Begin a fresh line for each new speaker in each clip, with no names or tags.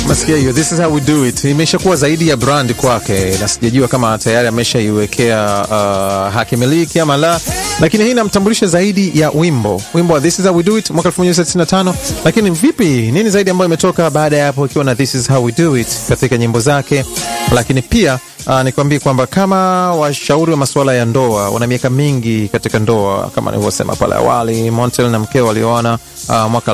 Masikia hiyo, this is how we do it, imeshakuwa zaidi ya brand kwake, na sijajua kama tayari ameshaiwekea uh, haki miliki ama la, lakini hii inamtambulisha zaidi ya wimbo wimbo wa this is how we do it mwaka 1995. Lakini vipi, nini zaidi ambayo imetoka baada ya hapo, ikiwa na this is how we do it katika nyimbo zake, lakini pia Uh, nikwambie kwamba kama washauri wa masuala ya ndoa wana miaka mingi katika ndoa, kama nilivyosema pale awali, Montel na mkeo walioana uh, mwaka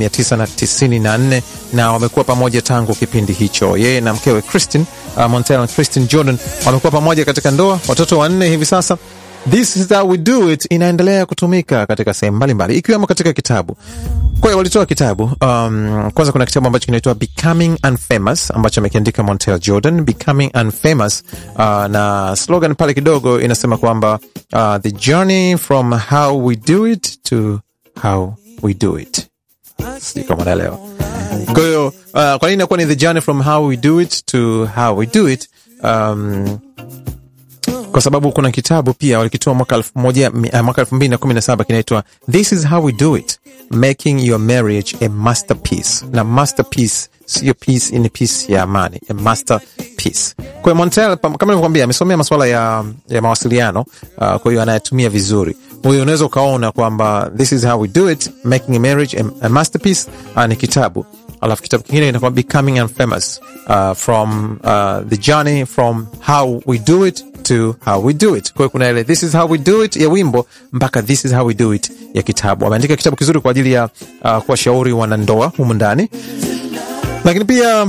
1994 na wamekuwa pamoja tangu kipindi hicho. Yeye na mkewe Christine uh, Montel na Christine Jordan wamekuwa pamoja katika ndoa, watoto wanne hivi sasa. This is how we do it inaendelea kutumika katika sehemu mbalimbali ikiwemo katika kitabu. Kwa hiyo walitoa kitabu um, kwanza kuna kitabu ambacho kinaitwa Becoming Unfamous ambacho amekiandika Montel Jordan, Becoming Unfamous uh, na slogan pale kidogo inasema kwamba uh, the journey from how we do it to how we do it. Sijui kama naelewa. Kwa hiyo uh, kwa nini inakuwa ni the journey from how we do it to how we do it um, kwa sababu kuna kitabu pia walikitoa mwaka elfu moja mwaka elfu mbili na kumi na saba kinaitwa This is how we do it making your marriage a masterpiece. Na masterpiece siyo peace, ni peace ya amani, a masterpiece. Kwa hiyo Montel kama nilivyokwambia, amesomea masuala ya, ya mawasiliano uh, kwa hiyo anayetumia vizuri. Kwa hiyo unaweza ukaona kwamba This is how we do it making a marriage a, a masterpiece uh, ni kitabu alafu kitabu kingine inakuwa Becoming Unfamous uh, from uh, the journey from how we do it to how we do it. Kwa hiyo kuna ile this is how we do it ya wimbo mpaka this is how we do it ya kitabu. Ameandika kitabu kizuri kwa ajili ya uh, kuwashauri wanandoa humu ndani, lakini pia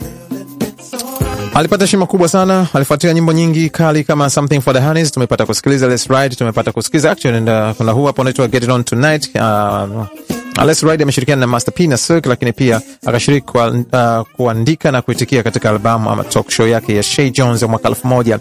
alipata heshima kubwa sana. Alifuatia nyimbo nyingi kali kama Something for the Honeys, tumepata kusikiliza Let's Ride, tumepata kusikiliza actually, and uh, kuna huu hapo unaitwa Get It On Tonight uh, Let's Ride ameshirikiana na Master P na Cirque, lakini pia akashiriki kwa, uh, kuandika na kuitikia katika albamu ama talk show yake ya Shay Jones ya mwaka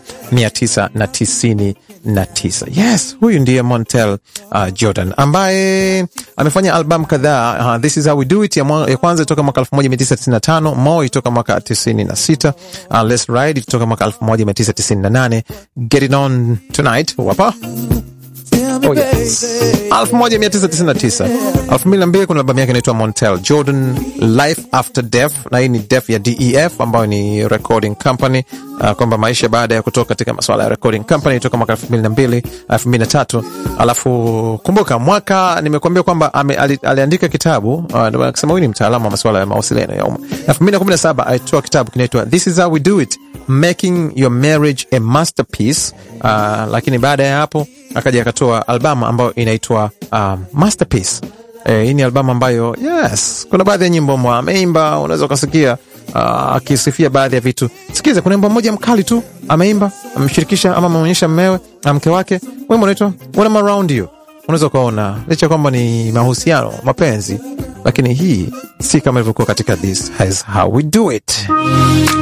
1999. Yes, huyu ndiye Montel uh, Jordan ambaye amefanya albamu kadhaa. Uh, This is how we do it ya, ya kwanza toka mwaka 1995, Moi toka mwaka 96, uh, Let's Ride toka mwaka 1998, Get It On Tonight wapa Oh, yes. 1999 2002 kuna albamu yake inaitwa Montel Jordan Life After Death, na hii ni Def ya DEF ambayo ni recording company uh, kwamba maisha baada ya kutoka katika masuala ya recording company toka mwaka 2002 2003. Alafu kumbuka mwaka nimekuambia kwamba ali, aliandika kitabu uh, ndio akisema huyu ni mtaalamu wa masuala ya mawasiliano ya umma. 2017 alitoa kitabu kinaitwa This is how we do it making your marriage a masterpiece uh, lakini baada ya hapo akaja akatoa albamu ambayo inaitwa um, Masterpiece. Eh, hii ni albamu ambayo yes, kuna baadhi ya nyimbo ameimba, unaweza ukasikia akisifia uh, baadhi ya vitu. Sikiza, kuna wimbo mmoja mkali tu ameimba, amemshirikisha ama ameonyesha mmewe na mke wake, wimbo unaitwa When I'm Around You. Unaweza ukaona licha kwamba ni mahusiano, mapenzi, lakini hii si kama ilivyokuwa katika This is how we do it.